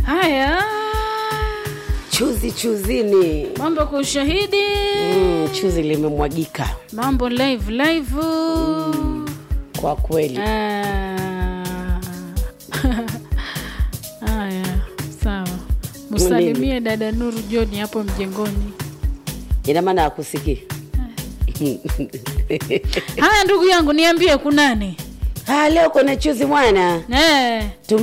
Haya, chuzi chuzini. mambo kwa ushahidi, Mm, chuzi limemwagika mambo live live. kwa kweli. Ah. Haya, sawa. Msalimie dada Nuru John hapo mjengoni. Ina maana akusikii. Haya, ndugu yangu, niambie kunani? Ah, leo kwenye chuzi mwana Eh,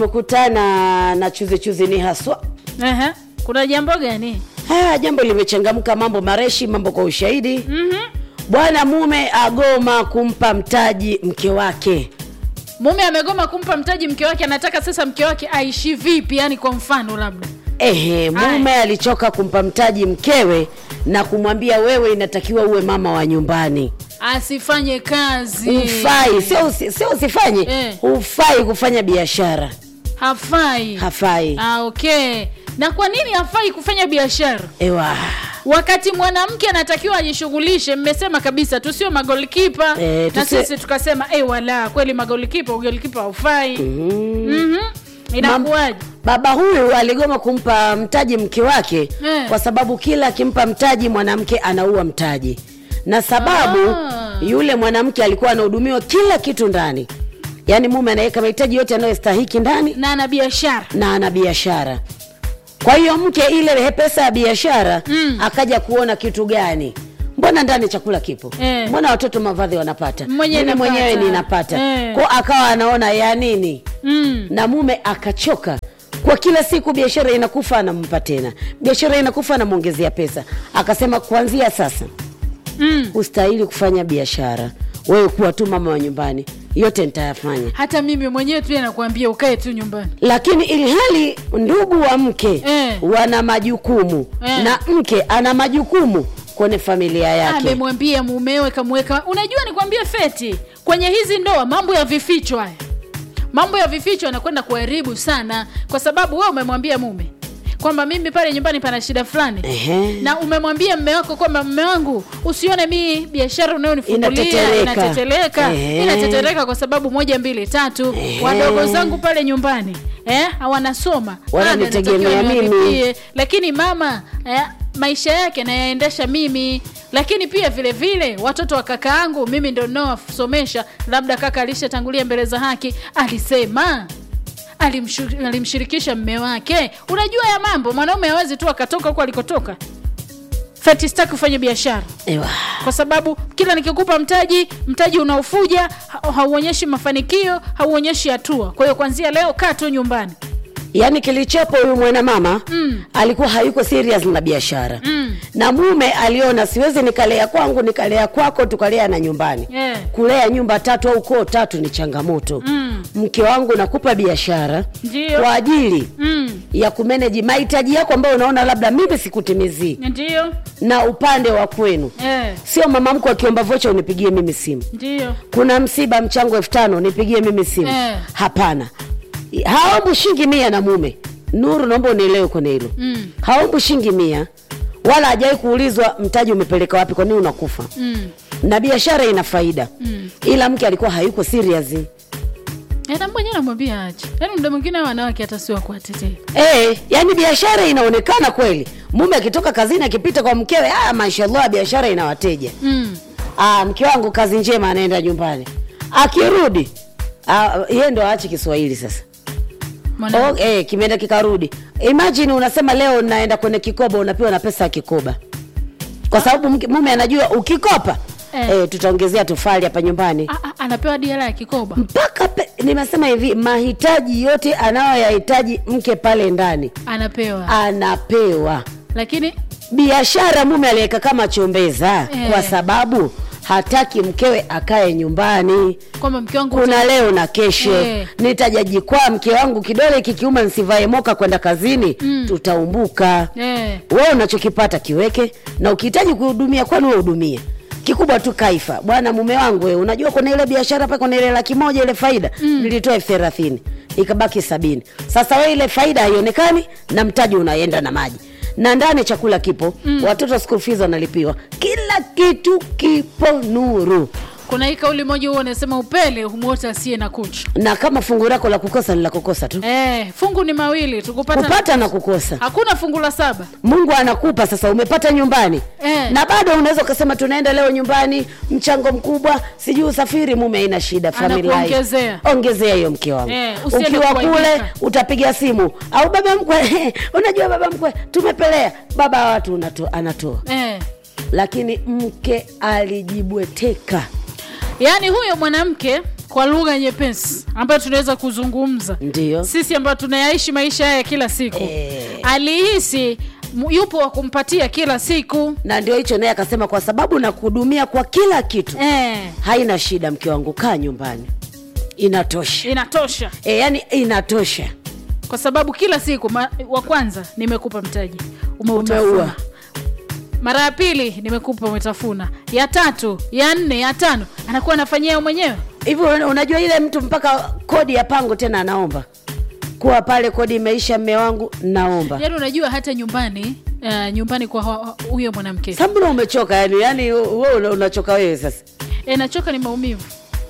tumekutana na chuzi chuzi ni haswa. ehe, kuna jambo gani? Ah, jambo limechangamka, mambo mareshi, mambo kwa ushahidi. Mhm. Bwana mume agoma kumpa mtaji mke wake. Mume amegoma kumpa mtaji mke wake, anataka sasa mke wake aishi vipi? Yani kwa mfano labda Ehe, mume alichoka kumpa mtaji mkewe na kumwambia wewe inatakiwa uwe mama wa nyumbani. asifanye kazi, Ufai, sio usi, sio usifanye. Eh. Ufai kufanya biashara. hafai. Hafai. Ah, okay. Na kwa nini hafai kufanya biashara Ewa. wakati mwanamke anatakiwa ajishughulishe? Mmesema kabisa tusio magolikipa Eh, na tusi- sisi tukasema eh, wala kweli magolikipa, ugolikipa haufai. Mhm. Inakuwaje? Baba huyu aligoma kumpa mtaji mke wake Eh. kwa sababu kila akimpa mtaji mwanamke anaua mtaji, na sababu Ah. yule mwanamke alikuwa anahudumiwa kila kitu ndani, yaani mume anaweka mahitaji yote anayostahiki ndani na ana biashara na ana biashara. Kwa hiyo mke ile pesa ya biashara Mm. akaja kuona kitu gani, mbona ndani chakula kipo Eh. mbona watoto mavazi wanapata, Mwenyewe mimi napata. mwenyewe ninapata Eh. kwa akawa anaona ya nini mm. na mume akachoka kwa kila siku biashara inakufa anampa tena biashara inakufa anamwongezea pesa akasema kuanzia sasa Mm. ustahili kufanya biashara wewe kuwa tu mama wa nyumbani yote nitayafanya hata mimi mwenyewe tu nakwambia ukae tu nyumbani lakini ilhali ndugu wa mke Eh. wana majukumu Eh. na mke ana majukumu kwenye familia yake amemwambia mumewe kamweka unajua nikwambie feti kwenye hizi ndoa mambo ya vificho haya mambo ya vificho yanakwenda kuharibu sana kwa sababu wewe umemwambia mume kwamba mimi pale nyumbani pana shida fulani Ehe. na umemwambia mme wako kwamba mme wangu usione mi biashara unayonifungulia Inatetereka. inatetereka Ehe. inatetereka kwa sababu moja mbili tatu Ehe. wadogo zangu pale nyumbani eh, wanasoma Wananitegemea Ada natakiwa mimi. niwalipie. lakini mama eh, maisha yake nayaendesha mimi lakini pia vile vile watoto wa kaka yangu mimi ndo naowasomesha labda kaka alishatangulia mbele za haki alisema alimshu- alimshirikisha mme wake unajua ya mambo mwanaume hawezi tu akatoka huko alikotoka feti sitaki kufanya biashara Ewa. kwa sababu kila nikikupa mtaji mtaji unaofuja ha- hauonyeshi mafanikio hauonyeshi hatua kwa hiyo kwanzia leo kaa tu nyumbani yaani kilichopo huyu mwanamama Mm. alikuwa hayuko serious na biashara Mm. na mume aliona siwezi nikalea kwangu nikalea kwako tukalea na nyumbani Yeah. kulea nyumba tatu au koo tatu ni changamoto Mm. mke wangu nakupa biashara Ndiyo. kwa ajili mm. ya kumeneji mahitaji yako ambayo unaona labda mimi sikutimizii ndio na upande wa kwenu eh, sio mama mko akiomba vocha unipigie mimi simu ndio kuna msiba mchango elfu tano nipigie mimi simu Eh. hapana haombu shingi mia na mume nuru naomba unielewe kwenye hilo Mm. haombu shingi mia wala hajawai kuulizwa mtaji umepeleka wapi kwa nini unakufa mm. na biashara ina faida Mm. ila mke alikuwa hayuko serious Eh, na mwenyewe namwambia ache yaani muda mwingine hawa wanawake hata siwa kuwatetea Eh, yani biashara inaonekana kweli mume akitoka kazini akipita kwa mkewe ah, mashallah biashara ina wateja mm. ah, mke wangu kazi njema anaenda nyumbani akirudi ah, yeye ndo aache kiswahili sasa Mwana- oh, eh, kimeenda kikarudi imagine unasema leo naenda kwenye kikoba unapewa na pesa ya kikoba kwa sababu mke- mume anajua ukikopa Eh. eh. tutaongezea tofali hapa nyumbani Ah, ah, anapewa diara ya kikoba mpaka pe, nimesema hivi mahitaji yote anayoyahitaji mke pale ndani anapewa anapewa lakini biashara mume aliweka kama chombeza Eh. kwa sababu hataki mkewe akae nyumbani kwamba mke wangu kuna leo na kesho Eh. nitajajikwaa mke wangu kidole kikiuma nsivae moka kwenda kazini Mm. tutaumbuka eh, wewe unachokipata kiweke na ukihitaji kuhudumia kwani wewe hudumie kikubwa tu kaifa bwana mume wangu wewe unajua kuna ile biashara pa kuna ile laki moja ile faida mm. nilitoa elfu thelathini ikabaki sabini sasa wewe ile faida haionekani na mtaji unaenda na maji na ndani chakula kipo mm. watoto school fees wanalipiwa kila kitu kipo nuru kuna hii kauli moja huwa anasema upele humwota asiye na kucha na kama fungu lako la kukosa ni la kukosa tu eh, fungu ni mawili tukupata kupata na kukosa hakuna fungu la saba mungu anakupa sasa umepata nyumbani Eh. na bado unaweza ukasema tunaenda leo nyumbani mchango mkubwa sijui usafiri mume haina shida family life. Anakuongezea. ongezea hiyo mke wangu Eh, usiende ukiwa kuaibika. kule utapiga simu au baba mkwe unajua baba mkwe tumepelea baba wa watu unato, anatoa eh. lakini mke alijibweteka yaani huyo mwanamke kwa lugha nyepesi ambayo tunaweza kuzungumza ndio sisi ambayo tunayaishi maisha haya kila siku Eh. alihisi mu- yupo wa kumpatia kila siku na ndio hicho naye akasema kwa sababu nakuhudumia kwa kila kitu eh, haina shida mke wangu kaa nyumbani inatosha inatosha e, yani inatosha kwa sababu kila siku ma, wa kwanza nimekupa mtaji umeutafuna Umeua. mara ya pili nimekupa umetafuna ya tatu ya nne ya tano anakuwa anafanyia yeye mwenyewe hivi una- unajua ile mtu mpaka kodi ya pango tena anaomba kuwa pale kodi imeisha mme wangu naomba yaani unajua hata nyumbani uh, nyumbani kwa hu- huyo mwanamke sambuna umechoka yani yani we una- unachoka wewe sasa e, nachoka ni maumivu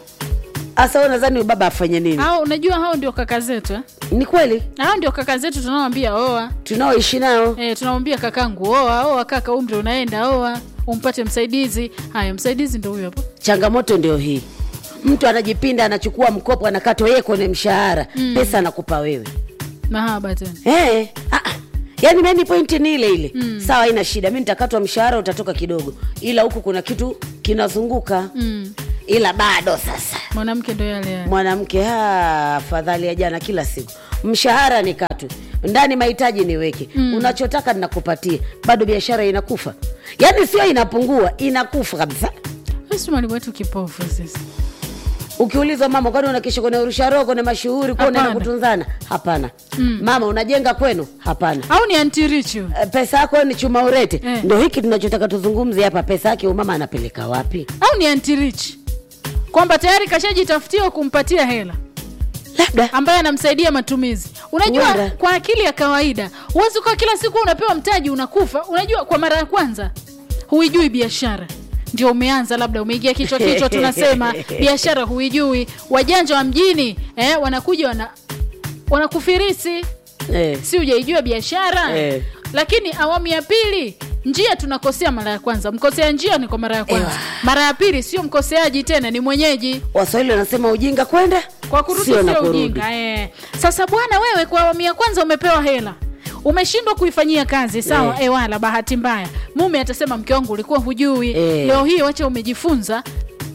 hasa we nadhani baba afanye nini hao unajua hao ndio kaka zetu eh? ni kweli hao ndio kaka zetu tunaowambia oa tunaoishi nao e, tunamwambia kakangu oa oa kaka umri unaenda oa umpate msaidizi haya msaidizi ndo huyo hapo changamoto ndio hii mtu anajipinda anachukua mkopo anakatwa yeye kwenye mshahara mm. pesa anakupa wewe mahaba tena hey, yaani meni pointi ni ile ile mm. sawa ina shida mi nitakatwa mshahara utatoka kidogo ila huku kuna kitu kinazunguka mm. ila bado sasa mwanamke ndo yale yale mwanamke ha, afadhali ya jana kila siku mshahara ni katu ndani mahitaji niweke mm. unachotaka ninakupatia bado biashara inakufa yaani sio inapungua inakufa kabisa Sisi mwalimu wetu kipofu sisi ukiulizwa mama kwani unakisha kwenye urusha kwenye mashuhuri kuwa unaenda Hapana. kutunzana hapana mm. mama unajenga kwenu hapana au ni antirichu Eh, pesa yako ni chuma urete Eh. ndo hiki tunachotaka tuzungumze hapa pesa yake umama anapeleka wapi au ni antirich kwamba tayari kashajitafutiwa kumpatia hela labda ambaye anamsaidia matumizi unajua Huenda. kwa akili ya kawaida huwezi ukawa kila siku unapewa mtaji unakufa unajua kwa mara ya kwanza huijui biashara ndio umeanza labda umeingia kichwa kichwa tunasema biashara huijui wajanja wa mjini eh, wanakuja wana wanakufirisi eh. si ujaijua biashara Eh. lakini awamu ya pili njia tunakosea mara ya kwanza mkosea njia ni kwa mara ya kwanza Ewa. mara ya pili sio mkoseaji tena ni mwenyeji waswahili wanasema ujinga kwenda kwa kurudi sio na sio kurudi. ujinga eh. sasa bwana wewe kwa awamu ya kwanza umepewa hela umeshindwa kuifanyia kazi sawa Eh. eh. wala bahati mbaya mume atasema mke wangu ulikuwa hujui Eh. leo hii wacha umejifunza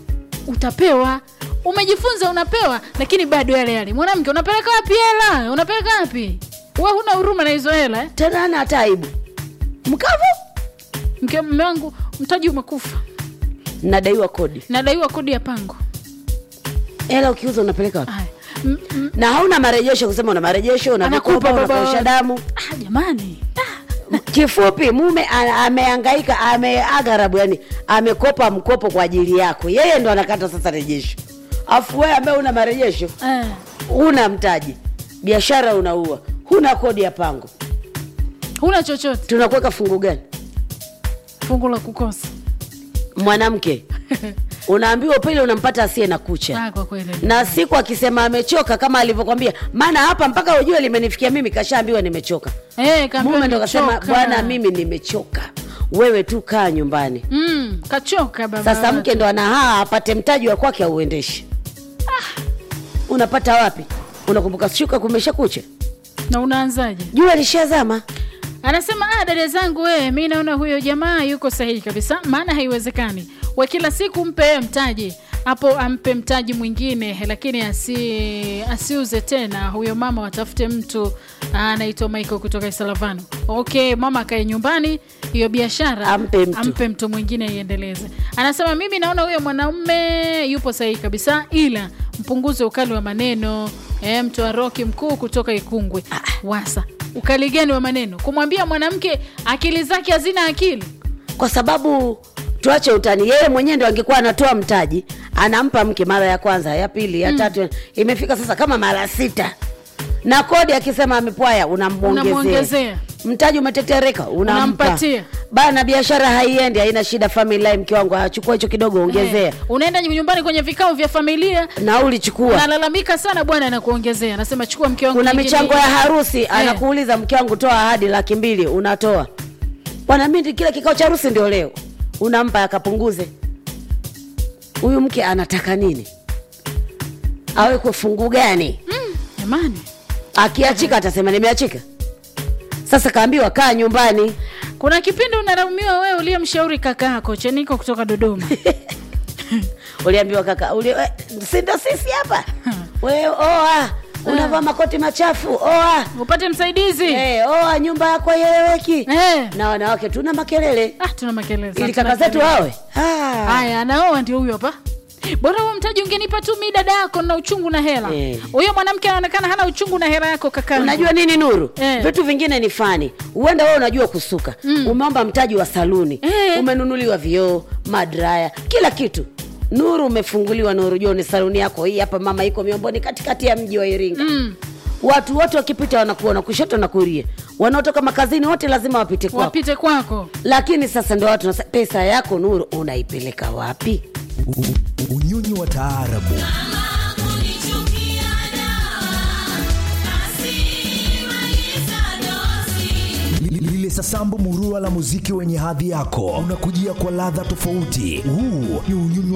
utapewa umejifunza unapewa lakini bado yale yale mwanamke unapeleka wapi hela unapeleka wapi we huna huruma na hizo hela eh? tena ana hata aibu mkavu mke mme wangu mtaji umekufa nadaiwa kodi nadaiwa kodi ya pango hela ukiuza unapeleka wapi Haya. M- m- na hauna marejesho kusema una marejesho una Anakupa vikoba baba. unakausha damu ah, jamani kifupi mume a- amehangaika ameagharabu yani amekopa mkopo kwa ajili yako yeye ndo anakata sasa rejesho afu wewe ambaye una marejesho eh. una mtaji biashara unaua huna kodi ya pango huna chochote tunakuweka fungu gani fungu la kukosa mwanamke unaambiwa pili unampata asiye na kucha ah, kwa kweli na siku akisema amechoka kama alivyokwambia maana hapa mpaka ujue limenifikia mimi kashaambiwa nimechoka Eh, kaambiwa mume ndo kasema nimechoka. bwana mimi nimechoka wewe tu kaa nyumbani mm, kachoka baba sasa mke ndo anahaa apate mtaji wa kwake auendeshe unapata wapi unakumbuka shuka kumesha kucha na unaanzaje jua lishazama anasema ah, dada zangu we mi naona huyo jamaa yuko sahihi kabisa maana haiwezekani we kila siku mpe yeye mtaji hapo ampe mtaji mwingine lakini asi, asiuze tena huyo mama watafute mtu ah, anaitwa michael kutoka isalavano okay mama akae nyumbani hiyo biashara Ampe mtu. ampe mtu mwingine iendeleze anasema mimi naona huyo mwanaume yupo sahihi kabisa ila mpunguze ukali wa maneno e, mtu wa roki mkuu kutoka ikungwe wasa ukali gani wa maneno kumwambia mwanamke akili zake hazina akili kwa sababu tuache utani yeye mwenyewe ndo angekuwa anatoa mtaji anampa mke mara ya kwanza ya pili ya tatu imefika sasa kama mara sita na kodi akisema amepwaya unamwongezea Unamwongezea. mtaji umetetereka unampa Unampatia. bana biashara haiendi haina shida family life mke wangu achukua hicho kidogo ongezea Eh, unaenda nyumbani kwenye vikao vya familia nauli chukua nalalamika sana bwana anakuongezea anasema chukua mke wangu kuna nyingine michango ya hii. harusi anakuuliza mke wangu toa ahadi laki mbili unatoa bwana mi kile kikao cha harusi ndio leo unampa akapunguze huyu mke anataka nini awekwe fungu gani jamani akiachika atasema nimeachika sasa kaambiwa kaa nyumbani kuna kipindi unalaumiwa wewe uliyemshauri kaka yako cheniko kutoka dodoma uliambiwa kaka uli, we, si ndo sisi hapa we oa unavaa makoti machafu oa upate msaidizi hey, oa nyumba yako ieleweki Eh. na wanawake tuna makelele ah, tuna makelele ili tuna kaka zetu makelele. wawe Ah. haya anaoa ndio huyo hapa bora huo mtaji ungenipa tu mi dada yako na uchungu na hela Eh. huyo mwanamke anaonekana hana uchungu na hela yako kaka unajua nini nuru Eh. vitu vingine ni fani huenda wewe unajua kusuka mm. umeomba mtaji wa saluni Eh. umenunuliwa vioo madraya kila kitu nuru umefunguliwa nuru jua ni saluni yako hii hapa mama iko miomboni katikati ya mji wa iringa Mm. watu wote wakipita wanakuona kushoto na kuria wanaotoka makazini wote lazima wapite kwako wapite kwako lakini sasa ndo watu wanasema, pesa yako nuru unaipeleka wapi U- u- unyonyi wa taarabu Li- lile sasambu murua la muziki wenye hadhi yako unakujia kwa ladha tofauti huu ni unyonyi